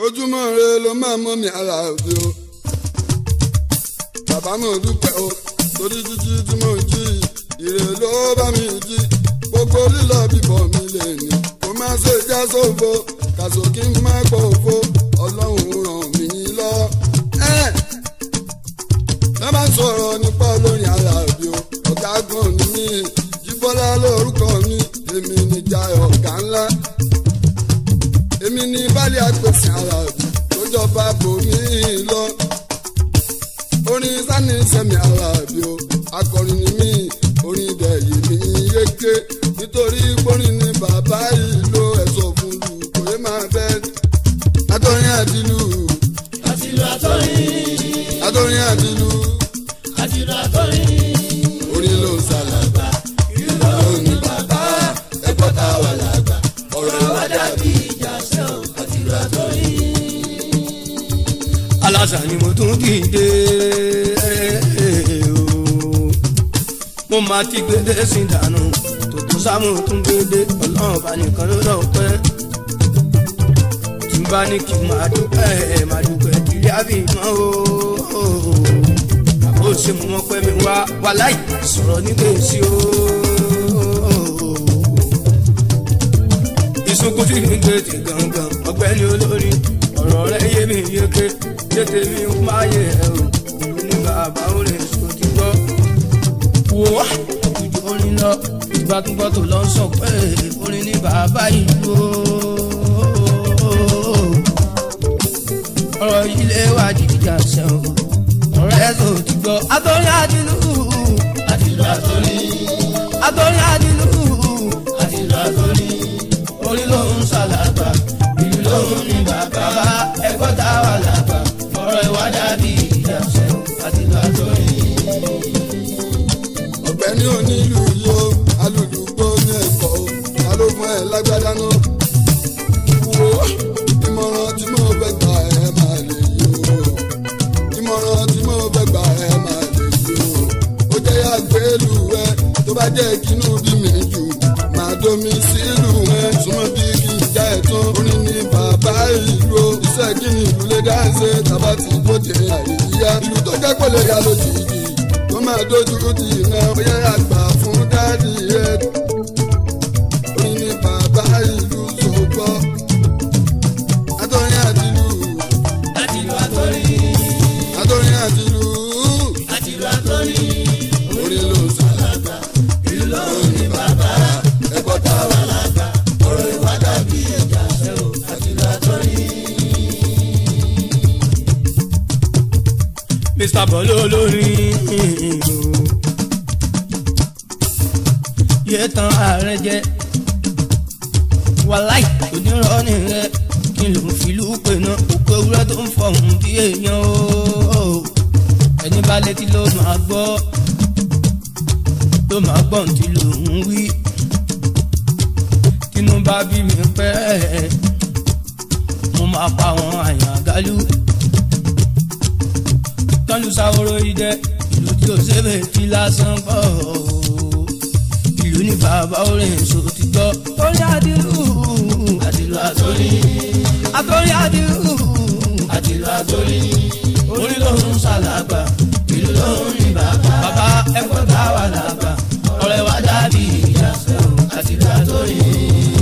ojúmọ́ re ló máa mọ́ mi ara òde o bàbá mo dúpẹ́ o torí jíjí tí mo jí ire ló bá mi jí gbogbo lílọ bíbọ̀ mi lè ní kó má ṣe já sófo kàṣọ kí n má gbọ́ òfo ọlọ́run ràn mí lọ. ẹ ẹ bá sọ̀rọ̀ nípa olórin ara òde o ọ̀gá gan ni mí jíbọ́lá lórúkọ mi èmi níjà ọ̀gá ńlá èmi ní bálẹ̀ àpèsè ara òde tó jọba bòmí lọ orin sani sẹmi aláàbí o akọrin ni mí orin dẹ̀yìn mi yéké nítorí gbórin ni bàbá ìlú ẹ̀sọ́ fún lu kò yé máa fẹ́ atọ́rin àdìlú àtìlù àtọ́rin atọ́rin àdìlú àtìlù àtọ́rin orin ló ń sàlàgbà ìlú ló ní bàbá ẹ̀kọ́ tá a wà lágbà ọ̀rọ̀ wa dàbí ìjà sẹ́wọ̀n àtìlù àtọ́rin. aláṣà ni mo tún dìde o. mo máa ti gbédé sí dànù tòkó sámú tún gbédé ọlọ́run bá nìkan ló lọ pẹ́. tí n bá ní kí n máa dúpẹ́ máa dúpẹ́ kiri àbí mọ́ o. àbó ṣe mú wọn pẹ́ mi wá wá láì sọ̀rọ̀ ní gbèsè o. ìsunkún tí mi gbé ti gangan ọgbẹ́ni olórí ọ̀rọ̀ rẹ̀ yé mi yéké tètè mi ń máyé ẹ̀ o ìlú ní bàbá orin èso ti gbọ́. wò ó àwùjọ orin lọ ìgbàgbọ́ tó lọ sọ pé orin ní bàbá ìlú o. ọ̀rọ̀ yìí lè wá jìjà sẹ́wọ̀n ọ̀rẹ́ tó ti gbọ́. àtọ́rin àdìlú àtìlù àtọ́rin àtọ́rin àdìlú àtìlù àtọ́rin orin ló ń ṣàlàgbà ìlú lóhùn ní bàbá bàbá ẹ̀kọ́ tá a wà lágbà ọ̀rọ̀ ìwà dàbí ìjà sẹ́wọ̀n àtìlù àtọ́rin. ọ̀gbẹ́ni onílù yó alùlùgbò ní ẹ̀kọ́ o ta ló fún ẹ lágbádá náà. wo ìmọ̀ràn tí mo fẹ́ gbà ẹ máa lè yí o ìmọ̀ràn tí mo fẹ́ gbà ẹ máa lè yí o ó jẹ́ àgbélù ẹ tó bá jẹ́ kínú bí mi jù máa domi sílùú ẹ súnmọ́ bí kì í já ẹ̀ tán orin ní bàbá ìlú o iṣẹ́ kí ni ìlú lè dá ṣe tàbá ti bóde àríyá ìlú tó jẹ́ pé lè yá lójijì tó máa dojú ti iná bóyá àgbà fún dáàdì rẹ orin ní bàbá ìlú sọgbọ́ atọ́rin àtìlú àtìlù àtọ́rin atọ́rin àtìlú àtìlù àtọ́rin orin ló sàlágbà ìlú lóhùn ní bàbá ẹ̀kọ́ tá a wà lágbà ọ̀rọ̀ ìwà dàbí ìjà sẹ́wọ̀n àtìlù àtọ́rin. mr bọ́lá olórin yé tan ààrẹ jẹ wàláì onírọ́ọ̀nì rẹ kí ló ń filú pè náà òkú ewúrẹ́ tó ń fọ̀hún bí èèyàn o ẹni bá létí ló máa gbọ́ ló máa gbọ́ ní tí ló ń wí tínú bá bí mi pẹ́ mo máa pa àwọn àyàn àgálù tọ́lú sáwọ́rọ́ idẹ ìlú tí ó ṣébè tí lásán kọ́ o. ìlú ní bàbá orin èso ti gbọ́. torí àdìrú àtìlù àtọ́rin àtọ́rí àdìrú àtìlù àtọ́rin orí lóhùn ṣàlàgbà ìlú lóhùn ní bàbá bàbá ẹ̀kọ́ tá a wà lágbà ọ̀rẹ́ wa dàbí ìjà sẹ́wọ̀n àtìlù àtọ́rin.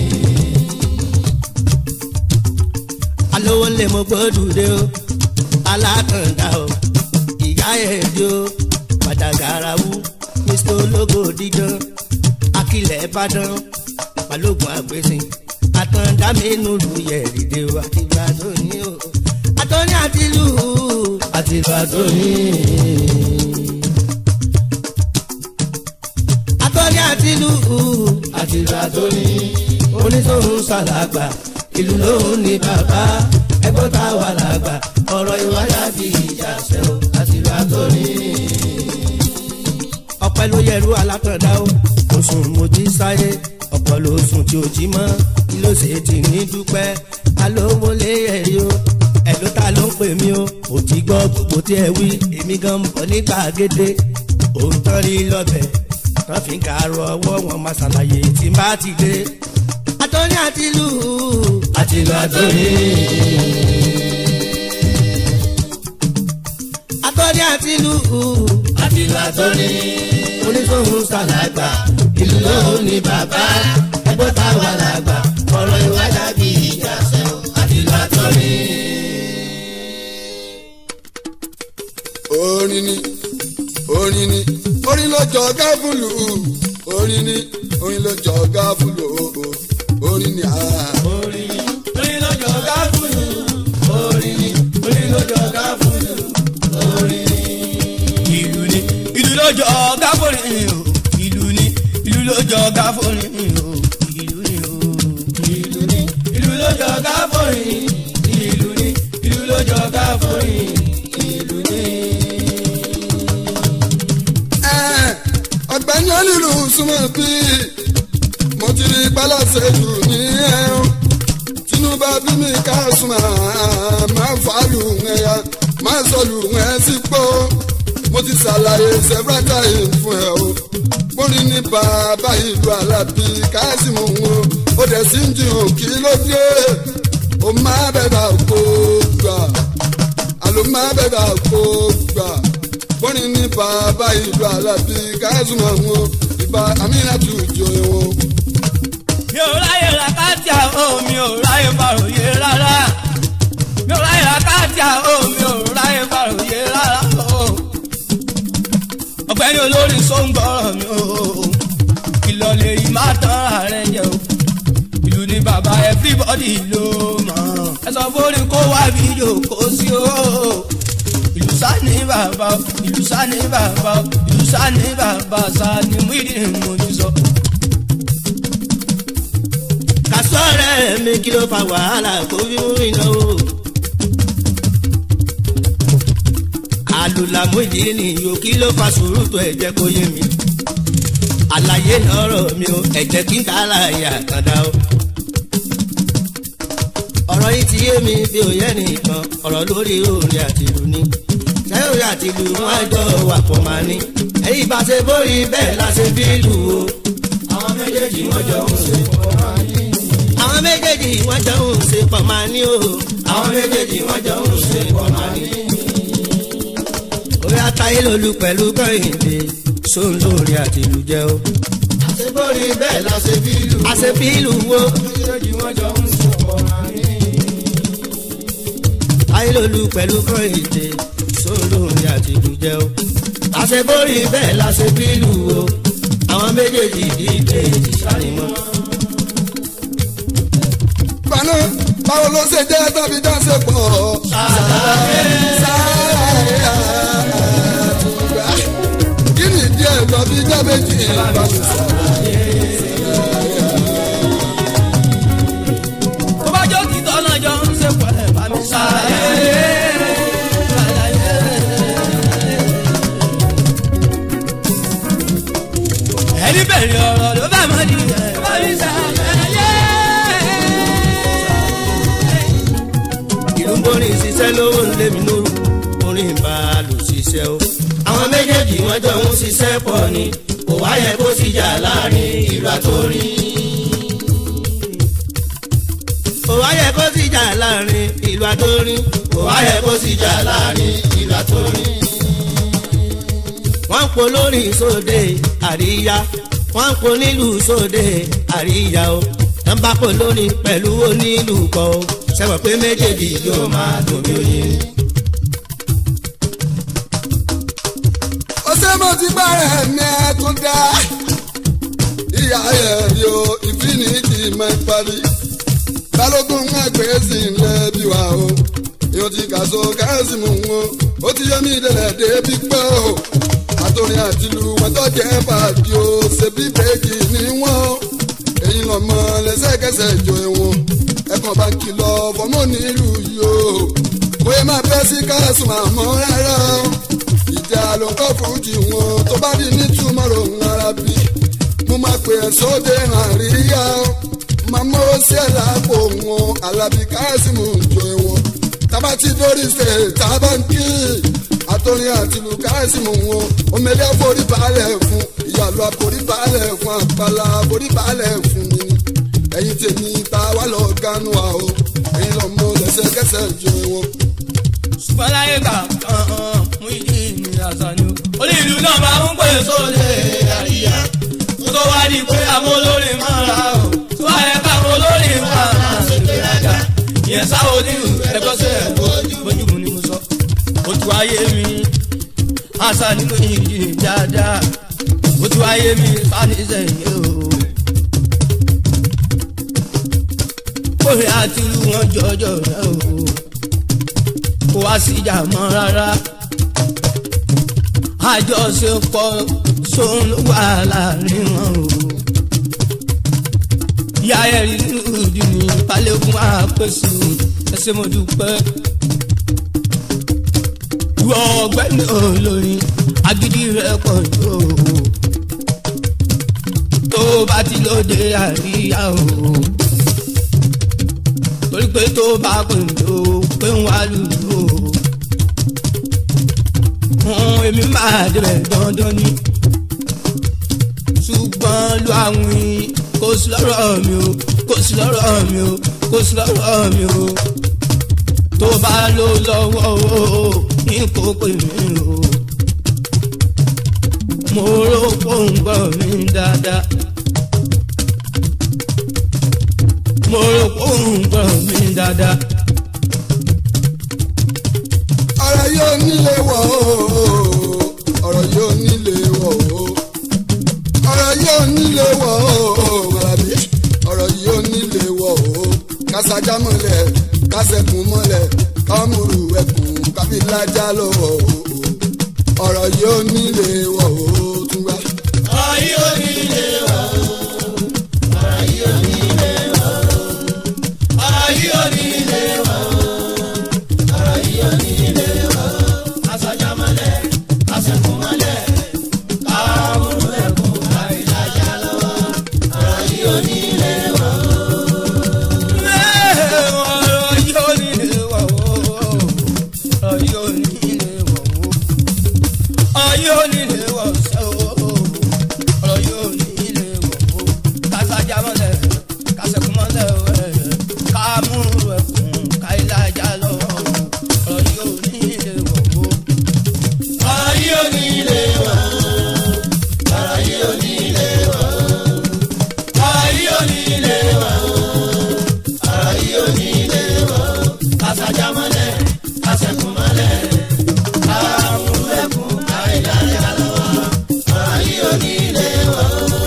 alówó lè mọ gbódùdé o alákàndá o ìyá ẹ̀dí o pàtàkàràwù mr ológo dídán akilẹ̀ ìbàdàn balógun àgbèsìn àtàndá mẹ́nu lu yẹ̀rìndé o àti ìgbà tó ní o àtọ́ní àti lù ú àtìlù àtọ́rin àtọ́ní àti lù ú àtìlù àtọ́rin oníṣòwò ṣàlàgbà ìlú lóhùn ní bàbá ẹ̀kọ́ tá a wà lágbà ọ̀rọ̀ ìwà dàbí ìjà sẹ́wọ̀n àtìlù àtọ́rin. ọpẹ́ ló yẹrù alátọ̀dá o mo sùn mo jí sáyé ọ̀pọ̀ ló sùn tí o jí mọ́ kí ló ṣe tì ní dúpẹ́ alówó lé ẹ̀rí o ẹ̀ló ta ló ń pè mí o ò ti gbọ́ gbogbo tí ẹ wí èmi gan ń bọ̀ ní gbàgede òótọ́ rí lọ́bẹ̀ tán fi ń kàárọ̀ ọwọ́ wọn máa ṣàlàyé tí n bá ti dé. àtọ́ní àti lù ú àtìlù àtọ́rin nílùú àtìlù àtọ́ni oníṣòwò sàlágbà ìlú lóhùn ní bàbá ẹgbọ́n táwa làgbà ọ̀rọ̀ ìwà dàbí ìjà sẹ́wọ̀n àtìlù àtọ́ni. orin ni orin ni orin ló jọ gáfúlù orin ni orin ló jọ gáfúlù orin ni àá. orin orin lọ́jọ́ gáfúlù orin orin lọ́jọ́ gáfúlù orin ìlú ni ìlú lọ́jọ́ gáfúlù ìlú ni ìlú lọ́jọ́ gáfúlù ìlú ni ìlú ni ìlú lọ́jọ́ gáfúlù ìlú ni ìlú lọ́jọ́ gáfúlù ìlú ni. Ẹ́, ọ̀gbẹ́ni onílù súnmọ́ bí mo ti rí pálọ̀sẹ̀ jù ní ẹ̀rùn tinubu bí mi ká súnmọ́ máa fà lù ẹ̀yà máa sọ lù ẹ̀ sípò mo ti ṣàlàyé several times fún ẹ o bóni ní bàbá ìlú alábí káàsìmù wọn ó dẹ̀ sí ń jiyàn kí ló dé o máa bẹ̀rẹ̀ àgbo gbà àló máa bẹ̀rẹ̀ àgbo gbà bóni ní bàbá ìlú alábí káàsìmù wọn ìbá amínà tù jọ wọn. mi ò ráyè ra káàtì àhó mi ò ráyè bàròyé rárá mi ò ráyè ra káàtì àhó mi ò ráyè bàròyé rárá o. ọ̀gbẹ́ni olórin sóńgbọ́rọ̀ mi o ìlọ̀lẹ̀ yìí má tán ààrẹ jẹ o ìlú ni bàbá everybody ló mọ̀ ẹ sọ fórí kó wá fídíò kó sí o ìlú sá ní bàbá o ìlú sá ní bàbá o ìlú sá ní bàbá sá ni mú ìdí mo ní sọ. kásọ̀rẹ́ mi kí ló fa wàhálà kó fi mú iná o. àlùlàmú ìdí nìyó kí ló fa sùúrù tó ẹ̀jẹ̀ kó yé mi. àlàyé lọ́rọ̀ mi o ẹ̀jẹ̀ kí n ká láàyè àkàndá o. ọ̀rọ̀ yìí ti yé mi bí òye nìkan ọ̀rọ̀ lórí orin àti ìlú ni. sẹ́yìn àti ìlú wọn jọ wà pọ̀ máa ní. èyí bá ṣe bórí bẹ́ẹ̀ la ṣe bí ìlú o. àwọn méjèèjì wọ́n jọ ń ṣe pọ̀ máa ní. àwọn méjèèjì wọ́n jọ ń ṣe pọ̀ máa ní o. àwọn méjèèjì wọ́n jọ ń ṣe pọ̀ máa ní. orí atayé lolú pẹ̀lú kọ́hìndé sóun lórí àti ìlú jẹ́ o. àṣebórí bẹ́ẹ̀ la ṣe bí ìlú. àṣepí ìlú wo méjèèjì wọ́n jọ ń ṣe pọ̀ máa ní. ayé lolú pẹ̀lú kọ́hìndé sóun lórí àti ìlú jẹ́ o. àṣeborí bẹ́ẹ̀ láṣepí ìlú wo àwọn méjèèjì dìde ìṣàlímọ́. gbaná báwo ló ṣe jẹ́ tàbí dáṣe pọ̀. kí ni díẹ̀ lọ bí jábẹ́jì ìbámu sọ. tó bá jó kìtọ́ náà jọ ń ṣe pẹ̀lẹ́ bá mi ṣàlàyé. ẹni bẹ̀rẹ̀ ọ̀rọ̀ ló bá mọ́ di ẹ̀ bá mi ṣàlàyé. ìlú ń borí ṣiṣẹ́ lówó ń lé mi lóru orin bá a lò ṣiṣẹ́ o. àwọn méjèèjì wọ́n jọ ń ṣiṣẹ́ pọ̀ ni kò wá yẹ kó sì jà láàrin ìlú àtòrin. kò wá yẹ kó sì jà láàrin ìlú àtòrin. kò wá yẹ kó sì jà láàrin ìlú àtòrin. wọ́n ń po lórí sóde àríyá wọ́n ń po nílùú sóde àríyá o. wọ́n bá po lórí pẹ̀lú onílù kọ́ o. sẹ́wọ̀n pé méjèèjì yóò máa dùn bí oyin. ó ṣe mo ti bẹ̀rẹ̀ mi ẹ̀kún dá. ìyá ẹ̀ rí o ìfinìtì máa ń parí. balógun ń gbé sí ilẹ̀ bí wa o. èèyàn ti kà so káàsì mú wọn. ó ti yẹ mí délẹ̀ débi pé o. àtòrin àtìlù wọn tó jẹ́ pàdé o. ṣèbí bèjì ni wọ́n. èyí lọ́mọ lẹ́sẹ̀kẹsẹ̀ jọ ẹ̀wọ̀n. ẹ̀kan bá kìlọ̀ fọmọ́ nílùú yìí o. bóyá máa bẹ́ sí káàsì màmọ́ rárá o ìjà ló ń kọ́ fújì wọn tó bá di ní túmọ̀rọ̀ ń ara bí. mo máa pè é sóde àríyá máa mọ́wọ́ sí ẹ̀ lápò wọn alábí káàsìmù jọ wọn. tábà ti dórí ṣe tábà ń kí àtọ́rin àtìlù káàsìmù wọn omele forí balẹ̀ fún ìyàlọ́ forí balẹ̀ fún àpàlà forí balẹ̀ fún mi. ẹ̀yin tèmi ta wà lọ ganu wa o ẹ̀yin lọ́mọ lẹ́sẹ̀kẹsẹ̀ jọ wọn. ṣùgbọ́n láyé gbà kan mú ìdí ìnira Àṣàní o. orí ìlú náà máa ń pè sóde àríyá kó tó wá di pé àwọn olórin máa ra o tó wá yẹ káwọn olórin máa máa ṣe gbéraga ìyẹn sáwọn onírú ẹgbẹ́ sí ẹ̀ bójúmu ni mo sọ. ó tu ayé mi Àṣàní ló yin ìdí dáadáa ó tu ayé mi sani sẹ́yìn o. kórè àti ìlú wọn jọjọ rẹ o kó wá sí ìjà mọ́ rárá àjọṣepọ̀ sóun ló wà láàrin wọn o. ìyá ẹ̀rí lùdì ní balẹ̀kùn àpèsè ẹsẹ̀ mo dúpẹ́. ìwọ ọ̀gbẹ́ni olórin agídí rẹ̀ pọ̀ jù o. tó bá ti lóde àríyá o. torí pé tó bá pè ló pé ń wá lùlù o fún èmi máa débẹ̀ dandan ni. ṣùgbọ́n lu àwìn kò sí lọ́rọ̀ mi o kò sí lọ́rọ̀ mi o kò sí lọ́rọ̀ mi o. tó bá lò lọ́wọ́ o ní kò pè mí o. mo rò pé òun gbọ́ mi dáadáa. mo rò pé òun gbọ́ mi dáadáa. ọ̀rọ̀ yóò nílé wọ̀ o ọ̀rọ̀ yóò nílé wọ̀ o ọ̀rọ̀ yóò nílé wọ̀ o Àlàbí ọ̀rọ̀ yóò nílé wọ̀ o kásájà mọ́lẹ̀ kásẹ̀kùn mọ́lẹ̀ kámúrú ẹkùn kábílájà lọ́wọ́ o ọ̀rọ̀ yóò nílé wọ̀ o túnbà. ayé onílé wọ̀ ayé onílé wọ̀ ayé onílé wọ̀ ayé onílé wọ̀ aṣájámọ́lẹ̀ aṣẹ́kùnmọ́lẹ̀ káwọn ẹ̀kún àìlájà lọ́wọ́ ayé onílé wọ̀. ayé onílé wọ̀ ayé onílé wọ̀ ayé onílé wọ̀ ṣe o ọ̀rọ̀ yóò ní ilé wọ̀ o kásájà mọ́lẹ̀ kásẹ̀kùn mọ́lẹ̀ ẹ̀ kámúrú ẹ̀kún káìlájà lọ ọ̀rọ̀ yóò ní ilé wọ̀ o. ọ̀rọ̀ yóò ní ilé wọ̀ ọ̀rọ̀ yóò ní ilé wọ̀ ọ̀rọ̀ yóò ní ilé wọ̀ ọ̀rọ̀ yóò ní ilé wọ̀ kásájà mọ́lẹ̀ kásẹ̀kùn mọ́lẹ̀ kámúrú ẹ̀kún káìlájà lọ ọ̀rọ̀ yóò ní ilé wọ̀.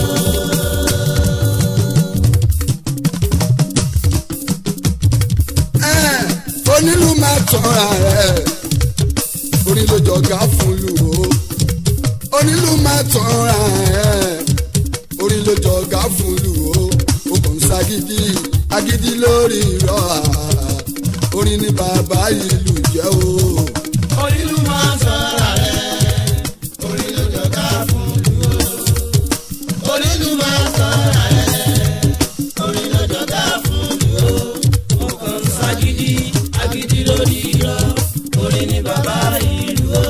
Ẹ́ẹ̀, onílù máa tọ́ra rẹ̀ orí ló jọ̀gá fún lù ó onílù máa tọ́ra rẹ̀ orí ló jọ̀gá fún lù ó o kò ń ṣagídí agídí lórí irọ́ à orin ní bàbá ìlú jẹ́ o. onílù máa ń sọ̀rọ̀ rẹ̀ orí ló jọ̀gá fún lù ó. onílù máa ń sọ̀rọ̀ rẹ̀ orí ló jọ̀gá fún lù ó. mo kàn ń ságídí agídí lórí irọ́ orí ni bàbá ìlú ó.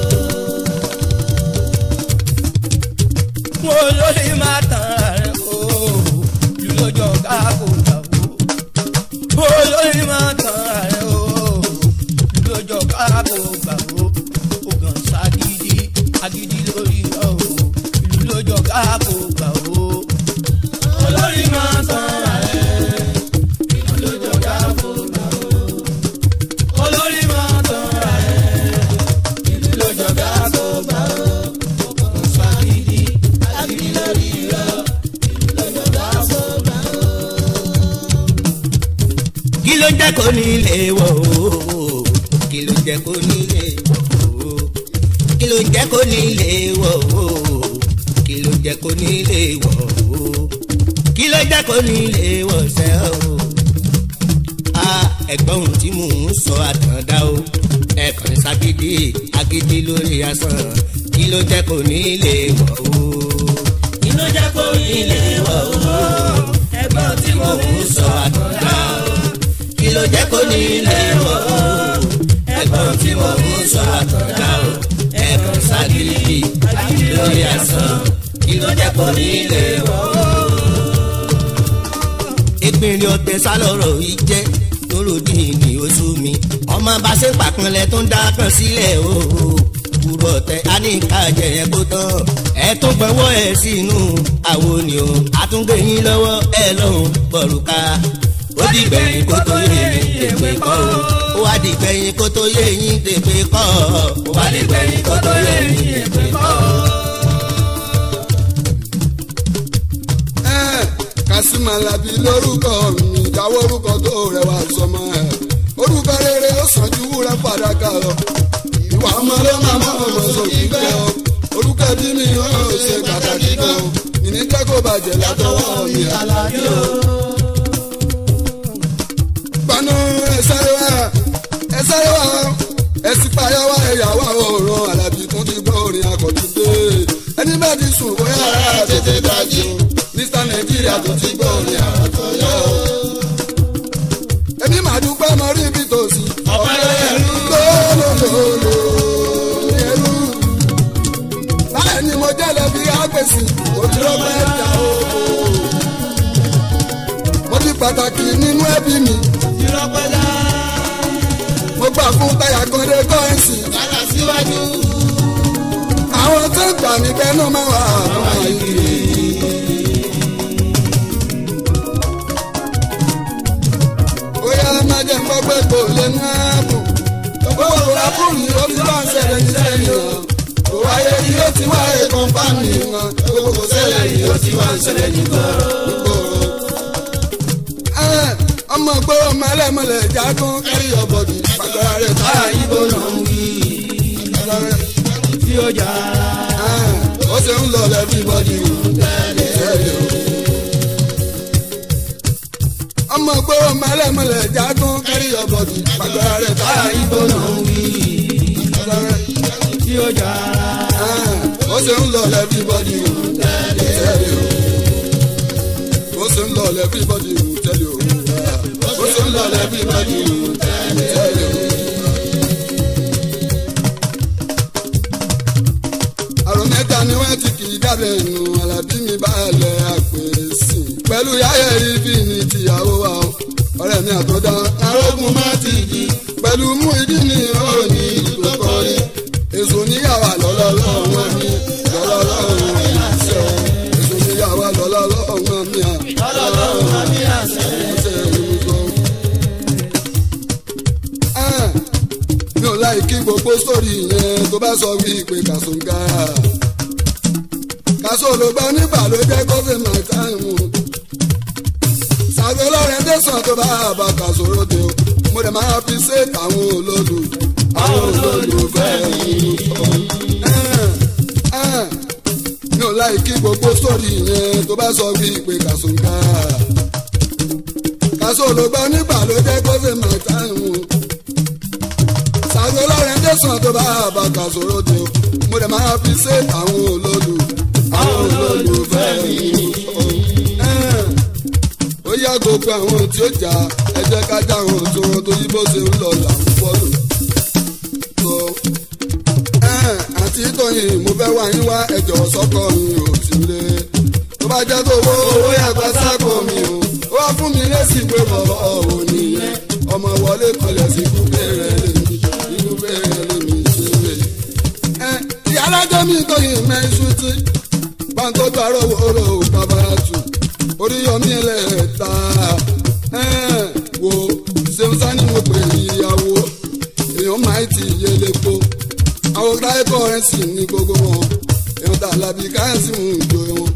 mo lórí máa tàn rẹ̀ o lù ló jọ̀gá kò gbà wó olórí máa tàn rẹ̀ o lójó káàbò gbàgbó ògàn ságídí agídí lórí ọ̀ o ìlú lójó káàbò gbàgbó. olórí máa tàn rẹ̀ ìlú lójó káàbò gbàgbó. olórí máa tàn rẹ̀ ìlú lójó káàbò gbàgbó. ògàn ságídí agídí lórí ọ̀ ìlú lójó káàbò gbàgbó. kí ló jẹ́ kó nílé wọ̀ o kí ló jẹ́ kó nílé wọ̀ o kí ló jẹ́ kó nílé wọ̀ o kí ló jẹ́ kó nílé wọ̀ o kí ló jẹ́ kó nílé wọ̀ sẹ́ o. a ẹ̀gbọ́n ohun tí mò ń sọ àtàndá o ẹ̀kan ságídí agídí lórí asán kí ló jẹ́ kó nílé wọ̀ o. kí ló jẹ́ kó ilé wọ̀ o ẹ̀gbọ́n tí mo ń sọ àtọ̀dá o kí ló jẹ́ kó nílé wọ̀ o. ẹ̀gbọ́n tí mo ń sọ àtọ̀dá o ẹ̀kan ságídí agídí lórí asán kí ló jẹ́ kó nílé wọ̀ o. ìpínlẹ̀ ọ̀tẹ̀ sálọ̀rọ̀ yìí jẹ́ lóròdì ní oṣù mi ọmọ bá ṣe pàpínlẹ̀ tó ń dá kan sílẹ̀ o kúkúrú ọ̀tẹ̀ á ní ká jẹ yẹn kó tán ẹ tún gbọ́wọ́ ẹ sínú àwo ni o àtúngbé yín lọ́wọ́ ẹ lọ́hùn bọ̀rùka ó di gbẹ̀yìn kó tó yé yín tèpè kọ́ o ó wá di gbẹ̀yìn kó tó yé yín tèpè kọ́ ó wá di gbẹ̀yìn kó tó yé yín tèpè kọ́ Kasim Alabi lórúkọ mi ìdáwọ́ orúkọ tó rẹwà sọmọ ẹ̀ orúkọ rere ó sàn ju wúrà fàdákà lọ ìwà ọmọ ló máa mọ ọmọ sókè gbẹ ọ orúkọ ẹbí mi ó ṣe pàtàkì gan ìní jẹ́ kó bàjẹ́ látọwọ́ mi Alabi o. panu ẹsẹ̀ wa ẹsẹ̀ wa ẹsì payọ́ wa ẹ̀yàwó òòrùn Alabi tún ti gbọ́ orin akọ̀tún dé ẹni bá ti sùn bóyá ara tètè dájú mr nàìjíríà tó ti gbọ́ orin àtọ̀yọ́. èmi máa dúpẹ́ mọ rí ibi tó sí. ọ̀pẹ ló yẹrù. lólólóló yẹrù. báyìí ni mo jẹ́ lẹ́bi àgbèsì òdúró fẹ́ jà o. mo ti pàtàkì nínú ẹbí mi. ìrọ̀pẹ̀lá. mo gbà fún táyà kan dé kọ́ẹ̀sì. yàrá síwájú. àwọn tó ń gbà mí bẹ́ẹ̀ náà máa wà àwọn àyè. bóyá má jẹ́ gbọ́ pé kò lè ní ààbò. Gbogbo ọkùnrin ó ti wá ń ṣẹlẹ̀ ní sẹ́yìn o. Kò wáyé ni ó ti wáyé kọ́ńpáàmì wọn. Gbogbo kò ṣẹlẹ̀ ni ó ti wá ń ṣẹlẹ̀ ní gbòòrò. Ọmọ gbòòrò mọ́lẹ́mọ́lẹ̀ jágún kárí ọ̀bọ̀dì. Pàgọ́ra rẹ̀ táyà ibo náà ń wí. tí ó jà. Ó ṣe ń lọ lẹ́bí bọ́dì wò. Tẹ́lẹ̀ o ọmọ gbòòrò mọ́lẹ́mọ́lẹ̀ jágún kárí ọ̀bọ̀dì. Pàgọ́ra rẹ̀ táyà ibo náà ń wí. tí ó jà. ó ṣe ń lọ lẹ́fíbọ́dì wò tẹ́lẹ̀ o ó ṣe ń lọ lẹ́fíbọ́dì wò tẹ́lẹ̀ o ó ṣe ń lọ lẹ́fíbọ́dì wò tẹ́lẹ̀ o. àrùn mẹ́ta ni wọ́n ti kì í dábẹ́ nù Alábí mi balẹ̀ àpèsè pẹ̀lú yáyẹ ibi ní tìyàwó wa o ọ̀rẹ́ mi àtọ́dá arógun má ti di pẹ̀lú mú ìdí ní òní ìlú kọrí èso níyàwó lọ́lọ́lọ́wọ́ mi lọ́lọ́lọ́wọ́ mi àṣẹ èso níyàwó lọ́lọ́lọ́wọ́ mi lọ́lọ́lọ́wọ́ mi àṣẹ. àṣẹ ìlú mi ò láì kí gbogbo sórí yẹn tó bá sọ wí pé kàṣóńgá kàṣó ló gbọ́ nígbà ló jẹ́ kó fi máa táìmù ṣàgbé lọ́rẹ́ tẹ̀sán tó bá bá kàṣó ròde o mo dẹ̀ máa fi ṣe àwọn olódò àwọn olólùfẹ́ mi mi ò láì kí gbogbo sórí yẹn tó bá sọ wí pé kàṣóńgá kàṣó ló gbọ́ nígbà ló jẹ́ kó fi máa táìmù ṣàgbé lọ́rẹ́ tẹ̀sán tó bá bá kàṣó ròde o mo dẹ̀ máa fi ṣe àwọn olódò àwọn olólùfẹ́ mi ó yá gbogbo àwọn tí ó jà ẹ jẹ́ ká já àwọn tó wọn tó yí bó ṣe ń lọ là ń fọ́lù. àti tóyìn mo fẹ́ wá yín wá ẹjọ́ sọ́kọ mi ò sí lé. tó bá jẹ́ tó owó owó yàgbá sáko mi o ó wá fún mi lésì pé bọ̀bọ̀ ò nìyẹn ọmọ wọlé kọlẹ̀ sí kúpé rẹ̀ lèmi kúpé rẹ̀ lèmi ṣe lè. ìyá alájọ́ mi tóyìn mẹ́sùn tí pàǹtọ́jú àròwòrò babaratu oríyọmí ẹlẹ́ta wo ṣeun sani mo pè ìyàwó èèyàn máa ti yé lépo àwọn táyé kọrẹ́nsì ní gbogbo wọn èèyàn tà lábí káyọ̀sì mú ìjọ wọn.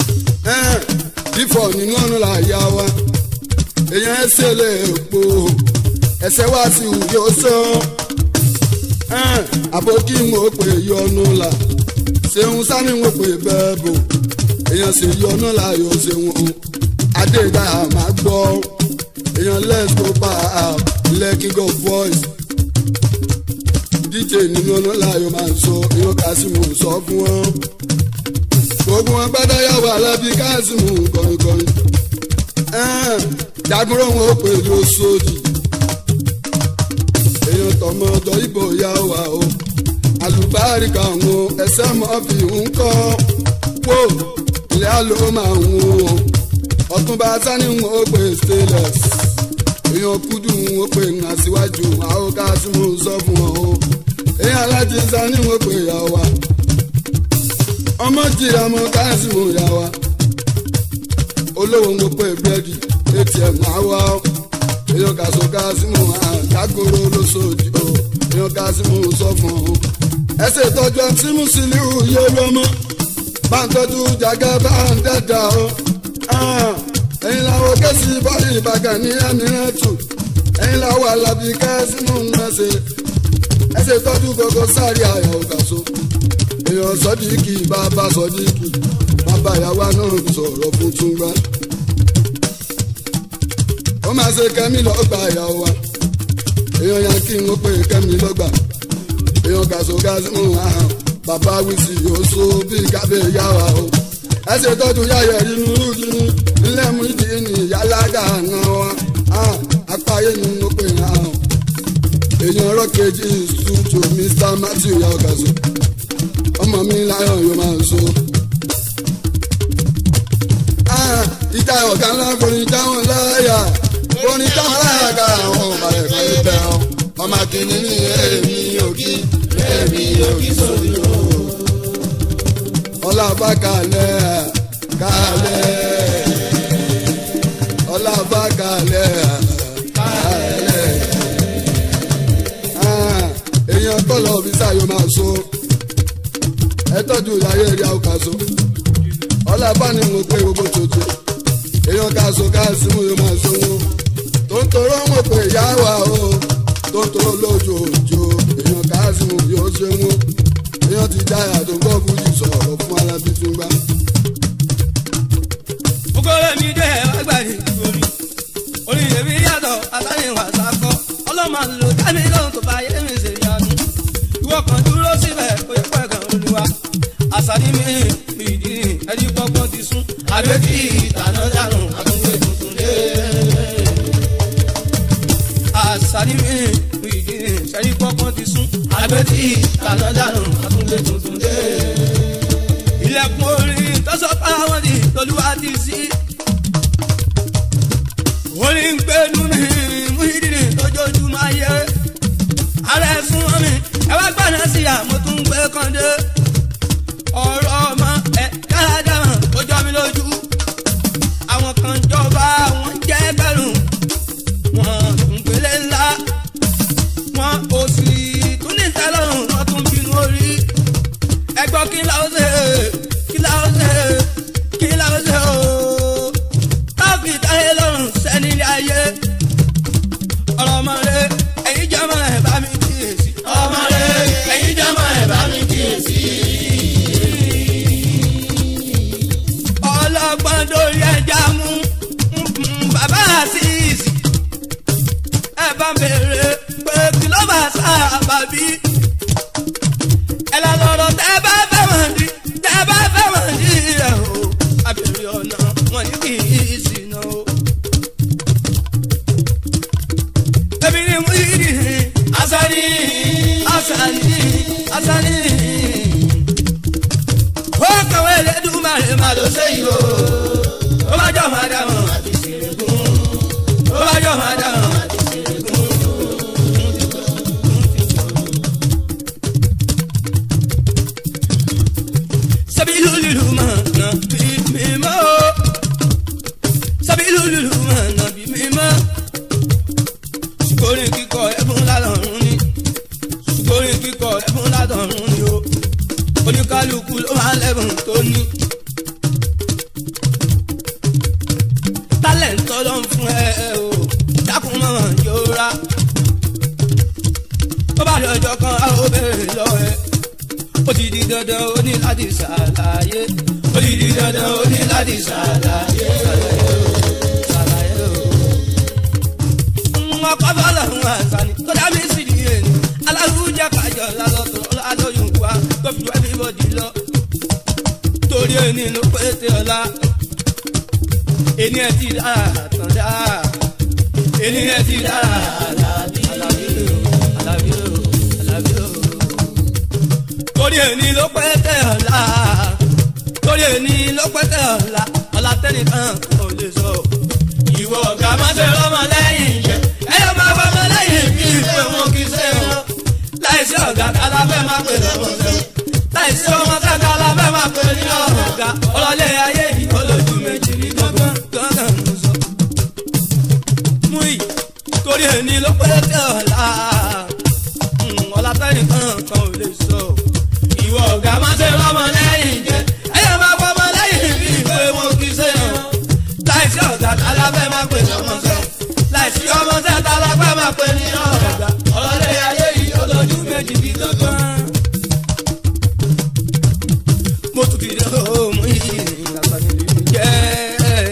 bífọ̀ nínú ọ̀nà là yá wa èèyàn ẹsẹ̀ lè po ẹsẹ̀ wá sí ìwúyọ sàn àbókí mo pè yọnu là ṣeun sani mo pè bẹ́ẹ̀ bò èèyàn sì yọnu láàyò ṣeun o adéga máa gbọ́ èèyàn let's go back lekki go voice dj nínú ọ̀nà láàyò máa sọ èèyàn kásìmù sọ fún wọn gbogbo wọn gbádá yàwó alábí kásìmù kọrinkọrin jagunrò wọn ó pè lóṣòdì èèyàn tọmọ ọdọ ibo yà wá o alùbáríkà wọn ẹsẹ mọ fi ń kọ wò ilé àlọ́ máa ń wò ọ̀túnba sani wọn ó pè stainless èèyàn kúdù wọn ó pè ń aṣíwájú àwọn káàsìmù sọ fún wọn o èèyàn alájí alájí sani mo pè yà wá ọmọ jìyà mo káàsì mo yà wá olówó mo pè búrẹ́dì atm àwa èèyàn kàṣọ káàsì mo àkákòrò lóṣòdì o èèyàn káàsì mo sọ fún un ẹsẹ̀ ìtọ́jú ọtí mú sílíù yé lọ́mọ bá ń tọ́jú jàgá bá ń dẹ́dà o ẹ̀yin làwọn kẹ́sì bọ́ọ̀lì ìbàgàn ní ẹ̀mírẹ́tù ẹ̀yin làwọn alábí kẹ́sì mú un mẹ́sẹ̀ ẹsẹ̀ tọ́jú gbogbo sáré àyà òkàṣọ èèyàn sọ́díkì bàbá sọ́díkì bàbá ìyàwó náà sọ̀rọ̀ fún túngbà ó máa ṣe kẹ́mi lọ́gbà ìyàwó wa èèyàn yẹn kí n ó pè kẹ́mi lọ́gbà èèyàn gàṣọ gàṣọ mú àhàn bàbá wíṣí yóò so bí kábẹ́ yàwá o ẹsẹ̀ tọ́jú yáyẹ̀ inú rúdínú ilé mú ìdí ní yàlágà àná wa apáyé ni ó pè àhàn èèyàn rọ́kejì studio mr matthew yaogazo ọmọ mi láyọ̀ yóò máa so. ìjà ọ̀gá ńlá forin jáwọn láyà forin jáwọn láyà ká àwọn ọba ẹ̀kọ́ ibẹ̀ ọ́ ọmọ kìíní ní èmi òkì èmi òkì sórí o. ọlọ́ba kalẹ̀ kalẹ̀ ọlọ́ba kalẹ̀ kalẹ̀ èèyàn tọ́lọ̀ ọ̀fíìsà yóò máa so ẹ tọ́jú ìyáyé rí àwọn kan so ọlọ́ba ni mo pé gbogbo tòjò èèyàn ká so ká sí mo yóò máa so wọn tó ń torọ́ mo pé ìyá wa o tó ń torọ́ lójú òjò èèyàn ká sí mo yóò ṣe wọn èèyàn ti jáyà tó gbọ́ fújì sọ̀rọ̀ fún alábí tún gbá. Ogore mi dé agbárí orí. Orí èmi yàtọ̀ àtàyìnwá sákọ́. Ọlọ́mọ lò dábì lóhùn tó bá yé mi ṣe yanu. Ìwọ kan dúró síbẹ̀ oyè pẹ̀gàn olúwa. Àṣàdí mi ìdí ẹni gbọ́gbọ́n ti sún. Àbẹ́tì ìtànà dànù àtúnwé tuntun dé. Àṣàdí mi ìdí ẹni gbọ́gbọ́n ti sún. Àbẹ́tì ìtànà dànù àtúnwé tuntun dé ilẹ̀kùn orin tọ́sọ̀ fáwọn ní tolúwa ti sí. orin ń gbẹ́nu mi mú ìdílé lójoojúmọ́ ayé. ara ẹ̀ sún mi ẹ wá gbọ́dọ̀ sí àmọ́ tó ń gbé kàndé. ọ̀rọ̀ ọmọ ẹ̀ dáadáa ó jọ mi lójú. àwọn kan jọba wọn jẹ́ gbẹ̀rún. wọn ń gbélé ńlá. wọn ò sì tún ní tẹ́lọ̀rùn wọn tún bínú orí ẹgbọ́ kí la ó ṣe kí la ó ṣe kí la ó ṣe ooo káfí táyé lọ́rùn sẹ́ni ilé ayé ọ̀rọ̀ ọmọ rẹ ẹ̀yin jọmọ ẹ̀ bá mi kíyèsí ọmọ rẹ ẹ̀yin jọmọ ẹ̀ bá mi kíyèsí. ọlọ́gbọ́n lórí ẹja mú bàbá àṣìṣì ẹ bá bèrè pé kí ló bá sábà bí ẹ lọ lọ́rọ̀ tẹ́ bá fẹ́ wọ̀n di tẹ́ bá fẹ́ wọ̀n di rẹ̀ o abèrè ọ̀nà wọn ní kì í ṣìnà o. ẹbí ni mo yí di asani asani asani. ó kàwé lẹ́dùnmáre má ló ṣe yìí o ó bá jọ máa dà mọ́ àti ṣèrègùn ó bá jọ máa dà mọ́ àti ṣèrègùn. sabilu lulu mana bi mi ma o sabilu lulu mana bi mi ma sukori kíkọ ẹbùn ládọ̀run ni sukori kíkọ ẹbùn ládọ̀run ni o oníkálukú ló máa lẹ́bùn tó ní. tálẹ̀ntọ́ ló ń fún ẹ o dákun mọ́ yóò rà ó bá lọ́jọ́ kan á ó bẹ̀rẹ̀ lọ́wọ́ ẹ ó ti di dandan ó ní láti ṣàlàyé ó ti di dandan ó ní láti ṣàlàyé ṣàlàyé o. wọn kọ́ bọ́ọ̀lù àwọn àṣàní tó dá mi sí di èyí aláwùjẹ kájọ lálọ́tọ̀ lálọ́yún wa tó fi wá bíbọ̀dì lọ. torí ẹni ló pété ọlá ẹni ẹ ti dára tán dá ẹni ẹ ti dára alábí alábí alábí alábí torí ẹni ló pẹ́ tẹ̀ ọ̀la torí ẹni ló pẹ́ tẹ̀ ọ̀la ọ̀la tẹ́nìkan kò lè sọ. ìwọ ọ̀gá máa ṣe rọ́mọ lẹ́yìn jẹ ẹ̀yọ́ máa bá ọmọ lẹ́yìn bí ìfẹ́ wọn kì í ṣe wọn láì láìsí ọ̀gá kálá fẹ́ máa pè lọ́mọṣẹ́ láìsí ọmọṣẹ́ kálá fẹ́ máa pè ní ọ̀gá ọlọ́lẹ̀ ayé yìí olójú méjì ní gángan gángan ló sọ. mú yìí torí ẹni ló pé tẹ ọ̀la ọ̀la tẹ́nìkan kan ò lè sọ. ìwọ ọ̀gá má ṣe lọ́mọ lẹ́yìn jẹ́ ẹ̀yẹ máa fọ́ ọmọ lẹ́yìn bí ìwé wọn kì í ṣe hàn. láìsí ọ̀gá kálá fẹ́ máa pè lọ́mọṣẹ́ láìsí ọmọṣẹ́ kálá fẹ́ máa pè ní ọ̀gá ọlọ́lẹ̀ ayé yìí olójú méjì ní gángan mo tún ti dé ọmọ yìí lásánilé jẹ́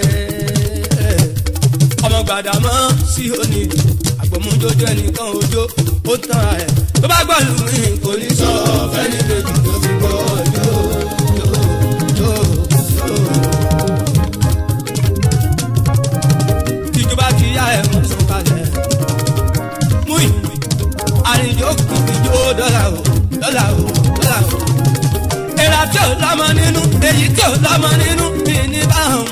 ọmọ gbàdámọ́ sí òní àgbọ̀mọjọjọ ẹnìkan ojó ó tán ẹ̀ tó bá gbọ́ lù mí kò ní sọ fẹ́ni kejì tó fi gbọ́ ọjọ́ ìjọba ti yá ẹ̀ mọ́ sọ̀kalẹ̀ mú ìwé àríjó kìkìjó dọ́là o dọ́là o dọ́là o ìra tí ò lọ́mọ nínú èyí tí ò lọ́mọ nínú mi ní báwọn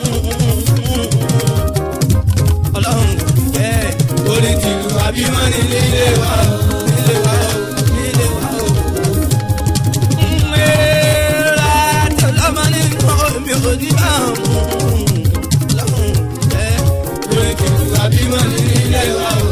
ọlọ́run ẹ̀ orí tìlú àbí wọ́n ní nílé wa o nílé wa o nílé wa o. ìra tí ò lọ́mọ nínú mi ò ní báwọn ọlọ́run ẹ̀ orí tìlú àbí wọ́n ní nílé wa o.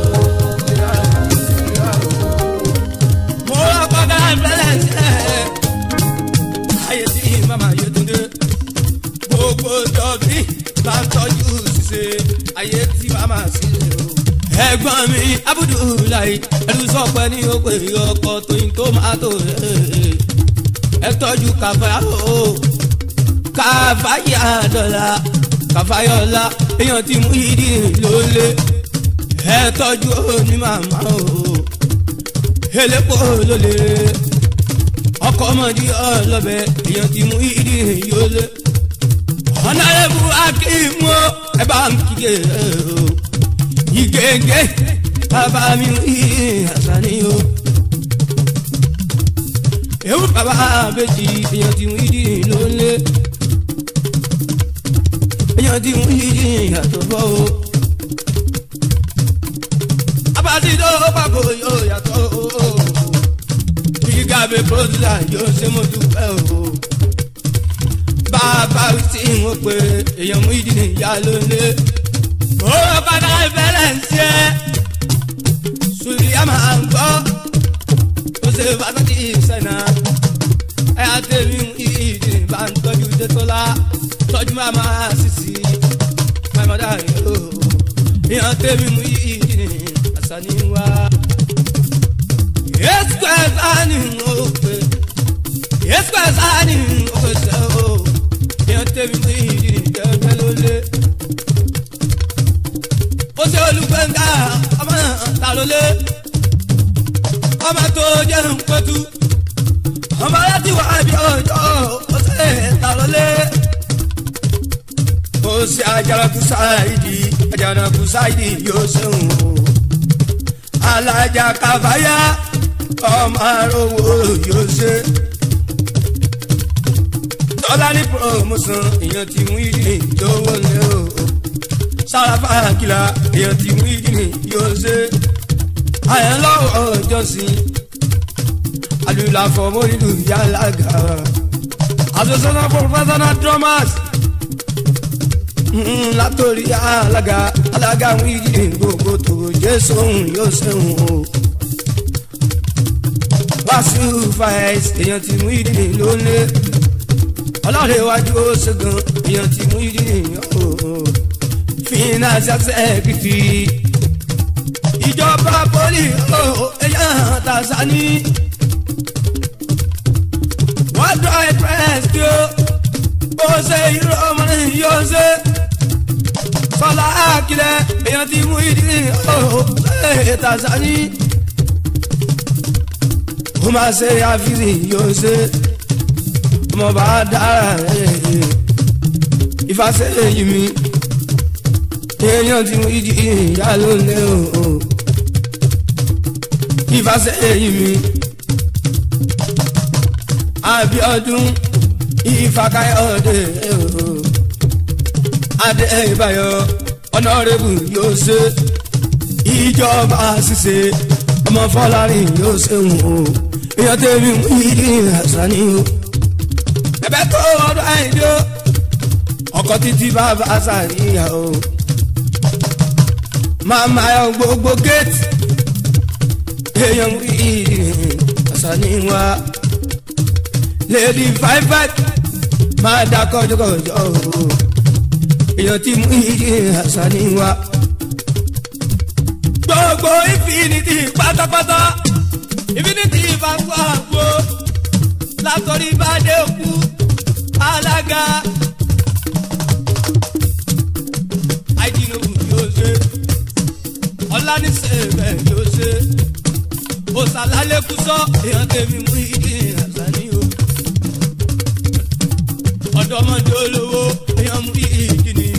mo rọ kọ́kọ́ àbẹ̀lẹ̀ sí ẹ̀ ayé tí màmá yé túndé gbogbo jọbí bá ń tọ́jú ṣiṣe ayé tí màmá sí o. ẹ̀gbọ́n mi abudulayi ẹ̀rù sọ̀pẹ́ ní òpè ọkọ̀ tóyin tómátò ẹ̀ tọ́jú kàfáyà o kàfáyà dọ́là kàfáyọ̀lá èèyàn ti mú ìdí lólè ẹ̀ tọ́jú ní màmá o elépo lólè ọkọ ọmọdé ọlọbẹ èèyàn ti mú ìdí yọlé ọ̀nàrẹ́bù akíwọ́ ẹ bá ń kíkẹ́ o ìgègé bàbá mi rí àṣàní o ewu bàbá abẹ́jì èèyàn ti mú ìdí lólé èèyàn ti mú ìdí àtọ̀fọ́ o abasido pàkó yóò yàtọ̀ o gígàbé pọ́sílà yóò ṣe mo dúpẹ́ o. bàbá tí wọ́n pe èèyàn mú ìdí nìyá lónìí. ó padà bẹ̀rẹ̀ ń ṣe. sùlíyà máa ń gbọ́. ó ṣe pàtàkì ìṣẹ̀nà. ẹ á tẹ̀lé ìdí bá ń tọ́jú tẹ́tọ́lá. tọ́jú màmá sísì. màmá yìí o. èèyàn tẹ̀lé mú ìdí ní àṣà ní wá eskwezani ope eskwezani ope se o yẹn tẹbi ní ìdí kẹkẹ lólè ó ṣe olùgbẹ̀ngà ọmọ ta lólè ọmọ tó jẹ́ nkpẹ́tù ọmọ láti wá bí ọjọ́ ó ṣe ta lólè ó ṣe ajaraku sáìdì ajaraku sáìdì yóò ṣe ń wò alájà kàfáyà ọmọ arówó yóò ṣe. tọ́lá ní promotion èèyàn ti mú ìdí ìjọwọ́ lé o. sáráfà kìlà èèyàn ti mú ìdí yóò ṣe. àyàn lọ́wọ́ ọjọ́sìn alùlà fọmọ nílùú yàlágà. association of professional drummers látòrí alága alága mú ìdí gbogbo tó jésù yóò ṣe òun o wàásù fàáìs èèyàn ti mú ìdí lónìí ọlọ́run iwájú ó ṣègùn èèyàn ti mú ìdí ooo finance executive ìjọba poli ooo èèyàn tàṣání wọ́n dọ̀ express kí ó ó ṣe irú ọmọ yóò ṣe sọlá àkìlẹ̀ èèyàn ti mú ìdí ooo ṣe tàṣání ó máa ṣe àfihàn yóò ṣe ọmọ bá dára ìfàṣẹ èyí mi èèyàn tí mo yí ìyá ló lé o ìfàṣẹ èyí mi Abíọ́dún Ìfàkàyọ̀dé o adé ìbáyọ̀ ọ̀nàrẹ́bù yóò ṣe ìjọba ṣiṣẹ́ ọmọ fọlárin yóò ṣeun o èèyàn tèmi mú ìdí àṣà ni o ẹ̀bẹ̀ tó ọdún àìdí o ọkọ títí bàbá àṣàríyá o màmá ẹ gbogbo géètì èèyàn mú ìdí àṣà ni wa lady five five máa dá kọjọkọjọ o èèyàn tí mú ìdí àṣà ni wa gbogbo infinity pátápátá infinity bá fọ àgbo látọrí bá dé òkú alága àìdínlógún yóò ṣe ọláníṣẹ́bẹ̀ yóò ṣe òsàlálẹ́kùsọ èèyàn tèmi mú ìdí àṣàní o ọ̀dọ́mọdé olówó èèyàn mú ìdí ni.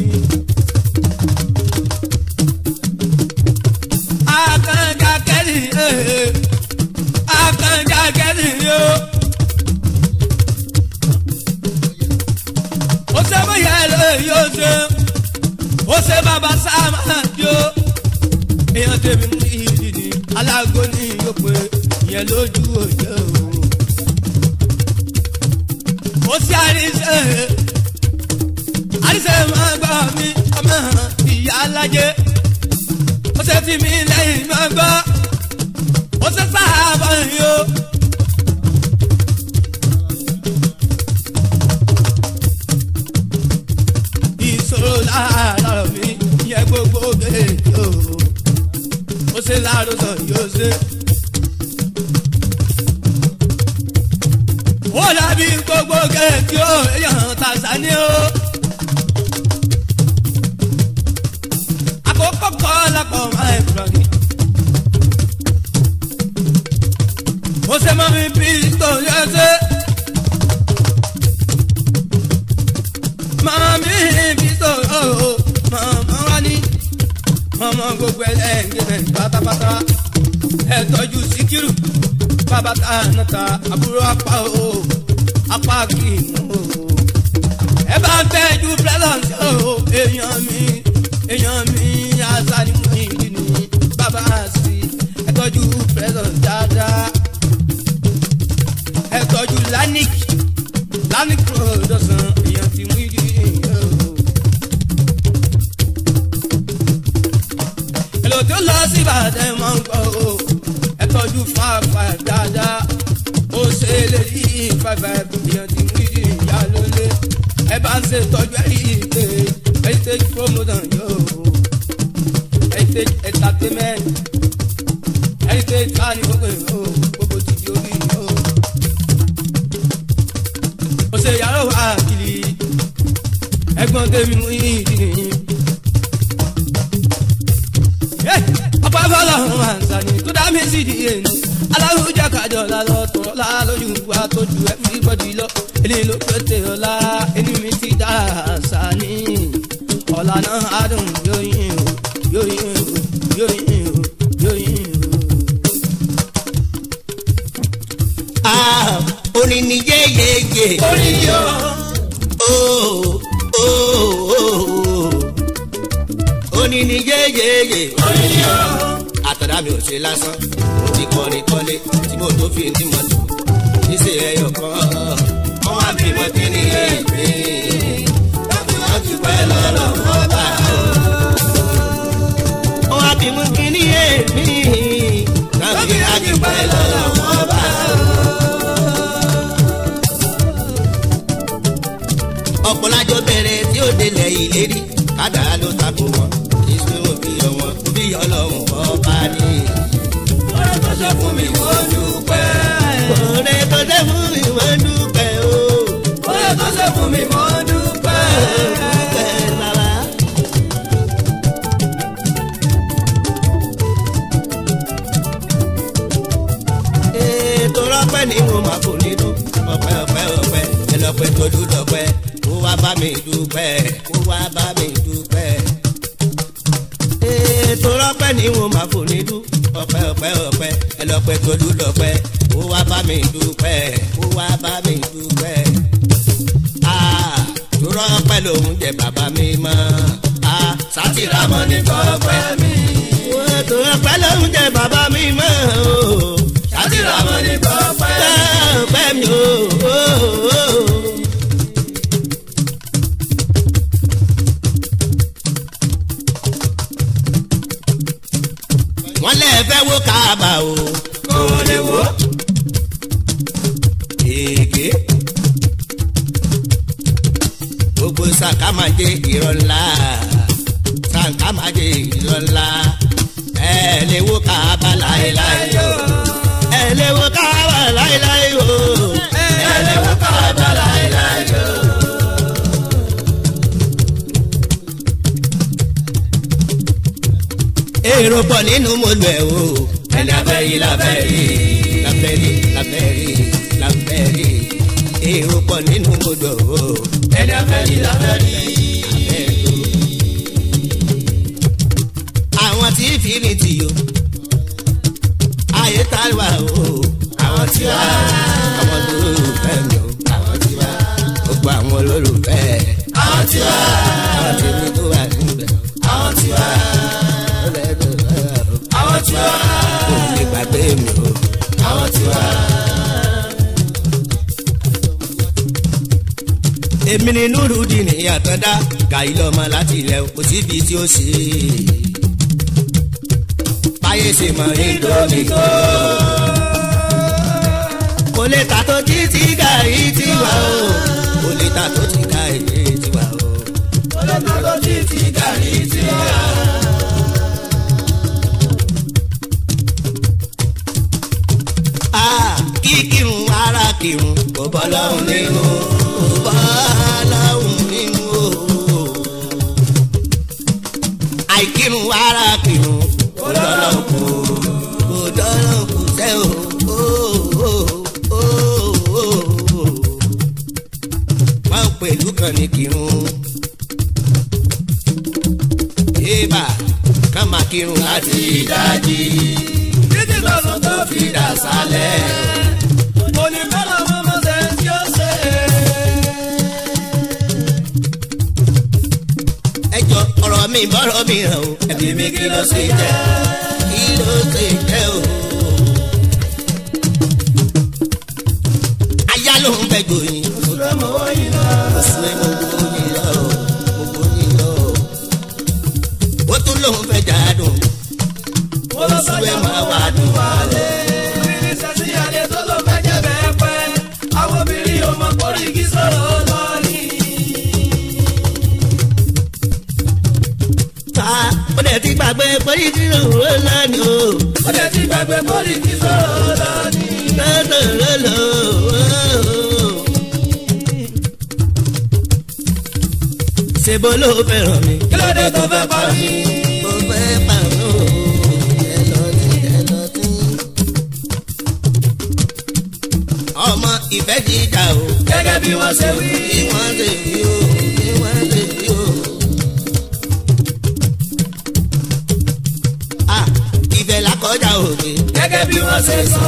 akanja kẹ́rì akanja kẹ́rì yo. ó ṣe bóyá ẹ lóye yóò ṣe ó ṣe bàbá sáàmà yo. èèyàn tèmi mú ìdí ni alágò ní yóò pé ìyẹn lójú òjò o. ó ṣe àríṣe àríṣe máa gbọ́ mi ọmọ ìyá alájẹ ó ṣe fi mí lẹ́yìn máa gbọ́ ó ṣe sáàbà yìí o. ìṣòro láàárọ̀ mi yẹ gbogbo gèèjì o ó ṣe láàárọ̀ sọ yóò ṣe. ó dàbí gbogbo gèèjì o èèyàn tàṣà ni o. àkókò kọ́ lápọ̀ máa ń rọ̀ ni. ó ṣe mọ́ mi bí tó yẹ ṣe. màmá mi bí tó o màmá wa ní. màmá gbogbo ẹlẹ́gbẹ̀ẹ́ pátápátá ẹ tọ́jú síkírù bàbá tá a nà ta àbúrò apá o apá kì í mú o. ẹ bá ń tẹ́jú pẹ́lọ́ǹsì o èèyàn mi èèyàn mi azani mú ìdí ni bàbá sí ẹ tọ́jú pẹ́lọ́ǹsì dáadáa ẹ tọ́jú lanik lanik production èèyàn ti mú ìdí o. èlò tó lọ sí ìbàdàn máa ń gbọ́ o ẹ tọ́jú fáfá dáadáa ó ṣe é lè rí fáfá èèyàn ti mú ìdí ìyá lólè ẹ bá ń ṣe tọ́jú ẹ̀rí ìpè heritage promotion yóò heritage entertainment heritage kani gbogbo yóò gbogbo ti di orí yóò ó ṣe yàrá wà kiri ẹ̀gbọ́n tèmi mú ìdí nìyí. ọ̀pọ̀ afọlọ́run máa ń sani tó dá mi sí di èyí aláwùjọ kájọ lálọ́ tọ̀rọ̀ lálójú wa tó ju everybody lọ èlé ló pété ọ̀la ẹni mi ti dá sani ọ̀la náà adùn yóyin o yóyin o yóyin o yóyin o. Ah, orin ni yéyéyé. orin yóò Oh, oh, oh, oh. Orin ni yéyéyé. orin yóò Àtàdá mi ò ṣe lásán. Mo ti kọrin kọ́lé tí mo tó fi ní mọ́tò. Níṣẹ́ ẹyọ kan. Wọ́n wá bí mo ti ní èmi. Láti wá ti pẹ́ lọ́rọ̀ wọ́n bá o. Wọ́n wá bí mo ti ní èmi. Láti wá ti pẹ́ lọ́rọ̀ wọ́n bá o. ọ̀pọ̀lájọ bẹ̀rẹ̀ tí ó délẹ̀ ìlérí kádàá ló takò wọn kí sùnwọ̀n bí ọwọ́n bí ọlọ́run ọba ní. ọ̀rẹ́ tó ṣe fún mi mo dúpẹ́. ọ̀rẹ́ tó dé fún mi wọ́n dúpẹ́ o. ọ̀rẹ́ tó ṣe fún mi mo dúpẹ́. dúpẹ́ bàbá. ètò rọpẹ́ ni mo máa kò nínú ọpẹ́ ọpẹ́ ọpẹ́ ẹlọpẹ́ tó dúdọpẹ́ kó wá bá mi dúpẹ́ kó wá bá mi dúpẹ́. ètò rọpẹ́ ni mo máa kò nínú ọpẹ́ ọpẹ́ ọpẹ́ ẹlọpẹ́ tó dúdọpẹ́ kó wá bá mi dúpẹ́ kó wá bá mi dúpẹ́. tó rọpẹ́ lòun jẹ bàbá mi mọ́ sátìrámọ́ ní kọ́pẹ́ mi. tó rọpẹ́ lòun jẹ bàbá mi mọ́ o sátìrámọ́ ní kọ́pẹ́ májè irọ́ ńlá sàǹkà májè irọ́ ńlá ẹ lè wo káàbà láéláé o ẹ lè wo káàbà láéláé o ẹ lè wo káàbà láéláé o. èrò pọ̀ nínú mọ́lù ẹ̀ o ẹni abẹ́rí labẹ́rí labẹ́rí labẹ́rí labẹ́rí èrò pọ̀ nínú mọ́lù ẹ̀ o ẹni abẹ́rí labẹ́rí labẹ́rí. àwọn tí fìrìtì o ayé tá a wà o àwọn tí wà àwọn olólùfẹ́ mi o àwọn tí wà gbogbo àwọn olólùfẹ́ àwọn tí wà àwọn tí mi tó wà níbẹ̀ àwọn tí wà àwọn tí wà kò lè gbàgbé mi o àwọn tí wà. èmi ni nurudin àtọ́dá gàyí lọ́mọ láti ilẹ̀ kò síbi tí ó ṣe é báyé ṣe mọ indomie kó. kò lè ta tó jí tí gàrí ti wà o. kò lè ta tó jí gàrí ti wà o. kò lè ta tó jí tí gàrí ti wà o. Ah, kí kírun ara kírun kò bọ́ lọ́hùn nínú kò bọ́ lọ́hùn nínú o. àìkírun ara kírun kò dọ́lọ́ kù kò dọ́lọ́ kù sẹ́ o. wọ́n pẹ̀lú kan ní kírun. yéèbà ká máa kírun láti ìdájí títí lọ́sùn tó fi dà sálẹ̀. onífẹ́lá mọ́mọ́ ṣe tí ó ṣe. ẹ jọ ọ̀rọ̀ mi bọ́rọ̀ mi hàn o ẹ̀bí mi kí ló ṣe jẹ́ kí ló ṣe jẹ́ o. aya ló ń bẹ gbòyìn. oṣù ẹ̀ mọ̀ wọ́n yìí lọ. oṣù ẹ̀ mọ̀ wọ́n yìí lọ. mo gbọ́ yìí lọ. ó tún lóun fẹ́ jáde oṣù ẹ̀ máa wà dùn wálé. ta ó dẹ̀ ti gbàgbé pọ́lì tí òwúrọ̀ lánàá o. ó dẹ̀ ti gbàgbé pọ́lì tí òwúrọ̀ lánàá. lọ́dọ̀ lọ́lọ́ ṣèbó ló fẹ́ràn mi. kí ló dé tó fẹ́ pa mí. mo fẹ́ pa mí o. ẹ lọ sí ẹ lọ sí. ọmọ ìfẹ́ ti dà o. gẹ́gẹ́ bí wọ́n ṣe wí. bí wọ́n ṣe wí o. bí wọ́n ṣe wí o. Ah, ìfẹ́ la kọjá òde. gẹ́gẹ́ bí wọ́n ṣe sọ.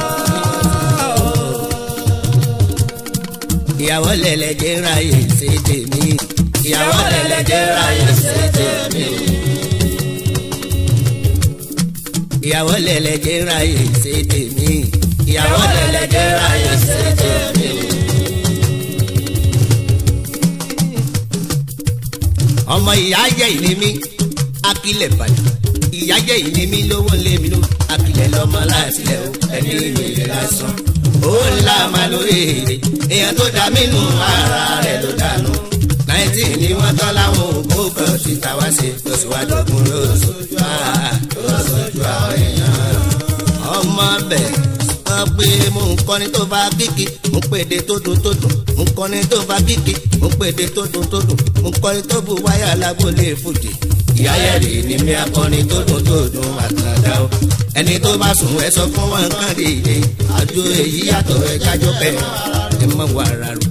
ìyàwó lẹ̀lẹ́jẹ̀ ráyè ṣe tèmi. ìyàwó lẹ̀lẹ́jẹ̀ ráyè ṣe tèmi. ìyàwó lẹ̀lẹ́jẹ̀ ráyè ṣe tèmi. ìyàwó lẹ̀lẹ́jẹ̀ ráyè ṣe tèmi. ọmọ ìyá jẹ́ ìní mi akílẹ̀ bàjẹ́ ìyá jẹ́ ìní mi lówó lé mi ló akílẹ̀ lọ́mọ láàtìlẹ̀ o ẹni ìrèlè lásán owó ńlá máa lórí èrè èèyàn tó dá mí nù ara rẹ̀ ló dànù náìtì ni wọ́n tán láwọn òkú kan ti ta wá sí lọ́síwájú kún lóṣooṣù lóṣooṣù àwọn èèyàn ọmọ bẹ́ẹ̀ sọ pé mo ń kọ́ni tó bá kíkì mo ń pèdè tó dùn tó dùn mo ń kọ́ni tó bá kíkì mo ń pèdè tó dùn tó dùn mo ń kọ́ni tó bu wáyà lágbólé fòdì ìyá yẹ̀rì ni mi akọni tó dùn tó dùn àtàdá o ẹni tó bá sùn ẹ sọ fún wọn kàn dìde àjò èyí yàtọ̀ ẹ kájọ pẹ́ ẹ mọ̀ wà rárá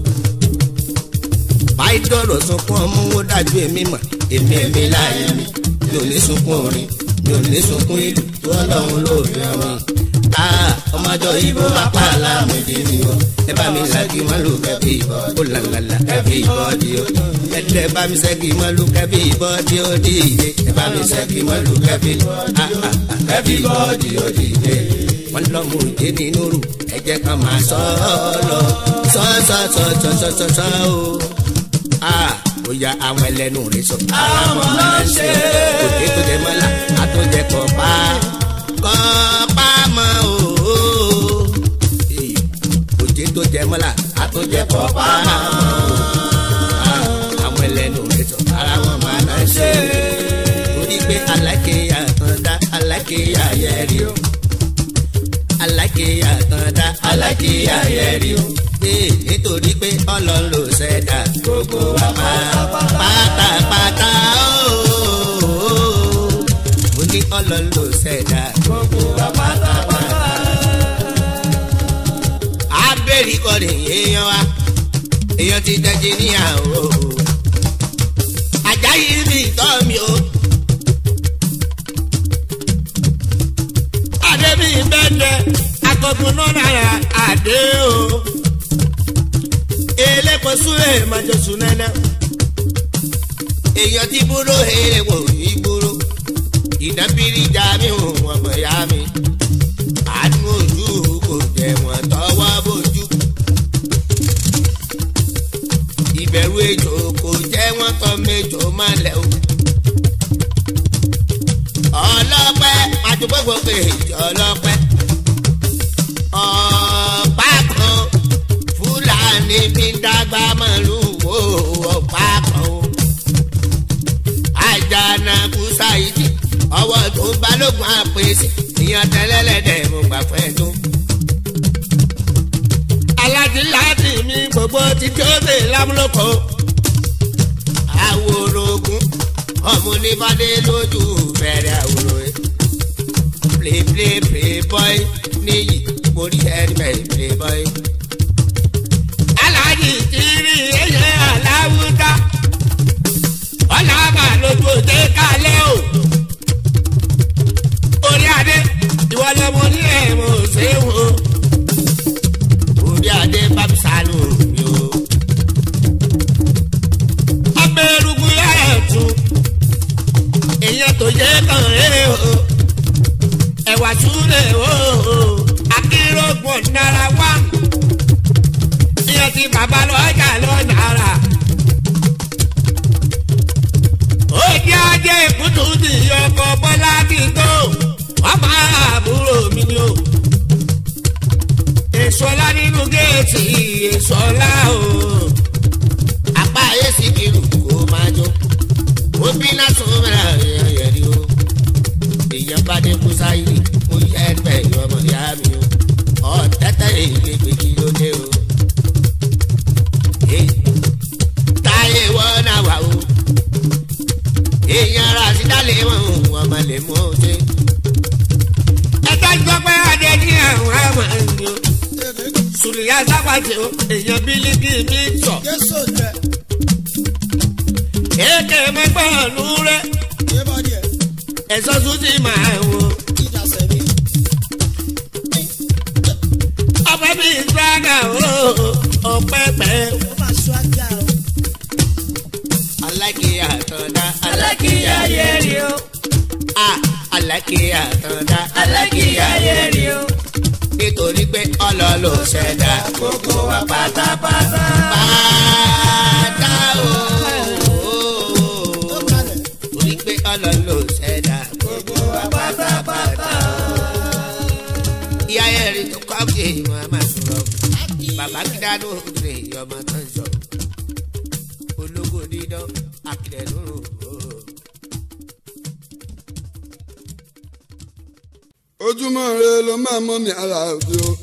báyìí dọ̀rọ̀ sunkún ọmọ wo dájú èmi mọ̀ èmi èmi láàyè mi mi ò ní sunkún orin mi ò ní sunkún ìlú tó ọlọ́run lóòfin mi. ọmọjọ ibo apá aláàmì dì mí o ẹ bá mi ṣẹ́gi mọ́ lù kẹ́bí ó làlàlà kẹ́bí ìbọ́dí o ẹ̀dẹ̀ bá mi ṣẹ́gi mọ́ lù kẹ́bí ìbọ́dí ó dìde ẹ bá mi ṣẹ́gi mọ́ lù kẹ́bí kẹ́bí ìbọ́dí ó dìde wọ́n lọ mú òde nínú rù ẹ jẹ́ ká máa sọ ọ́ lọ sọ sọ sọ sọ sọ sọ sọ o bóyá àwọn ẹlẹ́nu rẹ̀ sọ. àwọn ọmọ ń ṣe. òde tó jẹ mọ́lá àtúnjẹ kọ̀ pa kọ́ pa mọ́ o. òde tó jẹ mọ́lá àtúnjẹ kọ̀ pa mọ́ o. àwọn ẹlẹ́nu alákìyà tán dá alákìyà yẹrí o ee nítorí pé ọlọ́run ló ṣẹ̀dá gbogbo wa pátápátá ooo mo ní ọlọ́run ló ṣẹ̀dá gbogbo wa pátápátá. abẹ́rẹ́ kọrin èèyàn wa èèyàn ti dẹ́jì níyàwó ajayi mi tọ́ mi o. adébí bẹ́ẹ̀ akọkùn náà náírà àdé o. elépo súlè májòsùn nẹ́nẹ́. èèyàn ti búrò èèwọ̀ ìgboro. ìdábìrì já mi ò wọ́n mọ̀ ya mi. àánú ojú kò jẹ́ wọ́n tọwọ́ bójú. ìbẹ̀rù ejò kò jẹ́ wọ́n tọ́ méjò máa lẹ̀ o. ọlọ́pẹ́ àtúgbògbò èjì ọlọ́pẹ́. ọ̀pá kan fúlàní fi ń dágbà màlúù wo ọ̀pá kan o. àjànàkú ṣáìdì ọwọ́ tó balógun àpèsè ìyàn tẹ́lẹ̀lẹ́dẹ̀ mo gbà fẹ́ tó. aládìláàdì mi gbogbo ti jóde lámúlòkọ. àwòrògùn ọmọ onífàdé lójú bẹ̀rẹ̀ àwòrò ẹ̀. play play play boy níyì mórí ẹni bẹ́ẹ̀ play boy. aláàjì ti rí ẹyẹ aláwùká ọ̀làmà lójú òde kálẹ̀ o. orí adé ìwọ lọmọ ní ẹ̀mọ́ ṣéwò orí adé bábí sálù mi o. ọbẹ̀ erugu yára tún èèyàn tó yẹ kàn rè o ẹ̀wà túlẹ̀ o akérògbọ̀n náírà wá ìyẹn ti bàbá lọ́jà lọ́nà ara. ó jẹ́ ajé ìkútù ní ọkọ̀ bọ́lá kí n tó ọmọ àbúrò mi ni o. èso ọlá nínú géètì èso ọlá o. apá ayé sì kiri kó máa jó. ó bí lásán mẹ́ra yẹn rí o. èèyàn bá dé kú sáyé mo yẹ ẹgbẹ́ ìyọmọ ìyá mi o. ọ̀tẹ́tẹ́ èyí lè gbé kí ló dé o. táyé wọ́n náà wà o èèyàn ara àti dálé wọn wọn máa lè mú un ṣe. ẹ̀ka gbọ́ pé adé ní àwọn àmọ́ ẹ̀yìn o. sùlìyà sábàjẹ́ o èèyàn bílíkì mi tọ̀. èké mẹ́gbọ́n ọ̀nù rẹ̀ ẹ̀sọ́ tún ti máa wò. ọ̀pẹ bíi sàgà o ọ̀pẹ̀pẹ̀. alákìyà tọ̀dá alákìyà yẹri o a alákìyà tọ̀dá alákìyà yẹri o nítorí pé ọlọ́lọ́ ṣẹ̀dá gbogbo wa pátápátá. pátá o torí pé ọlọ́lọ́ ṣẹ̀dá gbogbo wa pátápátá. ìyá yẹn rí tó kọ́ kí èèyàn máa sọ̀rọ̀ bàbá kídánù rè ọmọ tó ń sọ ológo dídán akíndẹ̀ẹ́nù rò ó. ojúmọ́ re ló máa mọ́ mi ara òde o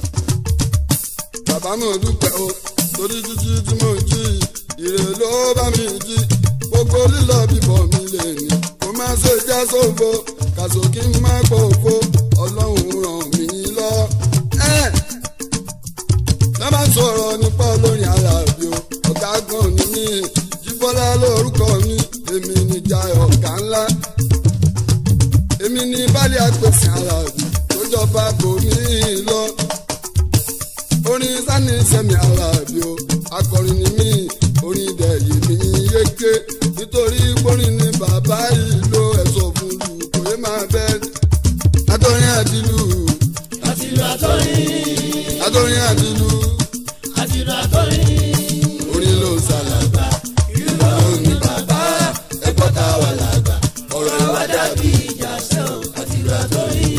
bàbá mi ò dúpẹ́ o torí jíjí tí mo jí ire ló bá mi jí gbogbo lílọ bíbọ̀ mi lè ní kó má ṣe já sófo kàṣó kí n má pọ̀ òfo ọlọ́run ràn mí lọ. ẹ lọ́ba sọ̀rọ̀ nípa olórin ara òde o ọ̀gá gan ni mí jíbọ́lá lórúkọ mi èmi níjà ọ̀gá ńlá èmi ní bálẹ̀ àpèsè ara òbí tó jọba kò ní í lọ. orin sani sẹ́mi ara òbí o akọrin ni mí orin dẹ̀ yìí ní yéké nítorí gbórin ni bàbá yìí ló ẹ̀sọ́ fún lu kò yé máa bẹ́ àtọrin àdìlú àtìlú àtọ́rin àtọrin àdìlú àtìlú àtọ́rin orin ló ń sàlàgbà ìlú ló ní bàbá ẹ̀kọ́ tá a wà lágbà ọ̀rọ̀ ìwà dàbí ìjà sẹ́ o àtìlú àtọ́rin.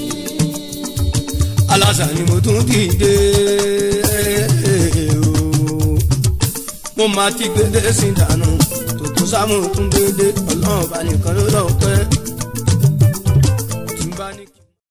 alásà ni mo tún dìde o. mo máa ti gbédè sí dànù tòkó sámú tún gbédè ọlọ́run bá nìkan ló lọ́ọ́ pẹ́.